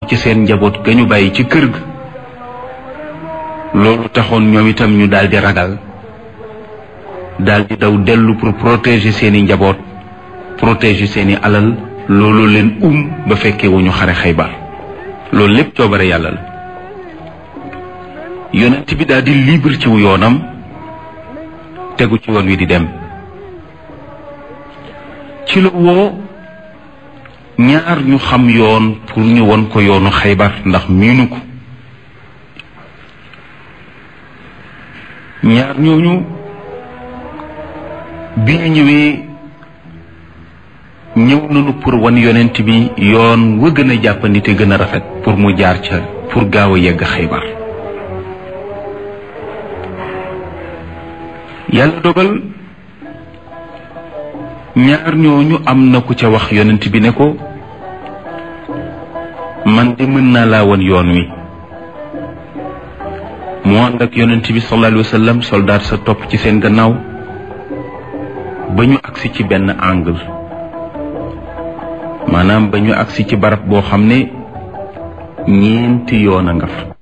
ci seen njaboot ga ñu bàyyi ci kër ga loolu taxoon ñoom itam ñu daldi ragal daldi daw dellu pour protéger seeni njaboot protéger seeni alal loolu leen um ba fekkee wu ñu xare xaybar loolu lépp coobare yàlla la yonent bi daldi libre ci wu yoonam tegu ci woon wi di dem ci la woo ñaar ñu xam yoon pour ñu won ko yoonu xaybar ndax miinu ko ñaar ñooñu bi ñu ñëwee ñëw nañu pour wan yonent bi yoon wa gën a jàppandi te gën a rafet pour mu jaar ca pour gaaw a yegg xaybar yàlla dogal ñaar ñooñu am na ku ca wax yonent bi ne ko man de mën naa laa wan yoon wi mu ànd ak yonent bi sallallahu alayhi wa sallam soldaat sa topp ci seen gannaaw ba ñu agsi ci benn angle maanaam ba ñu agsi ci barab boo xam ne ñeenti yoon a nga fa